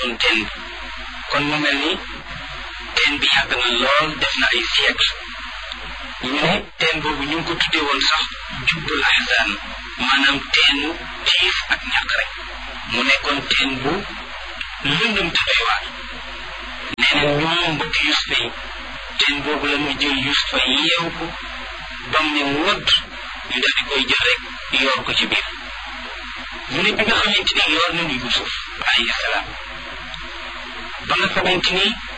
gasoon teen bi kon mu mel ni teen bi yàgg na lool def na ay siècle ñu ne teen boobu ñu ngi ko tuddee woon sax jubbul ahzan maanaam teenu tiif ak ñàkk rek mu nekkoon teen bu lëndëm te doy waar nee na ñoom mbokki Yusufa yi teen boobu la ñu jël Yusufa yeew ko bam ne wodd ñu daal di koy jël rek yoor ko ci biir ñu ne bi nga xamante ni yoor nañu Yusuf alayhi salaam ba nga xamante ni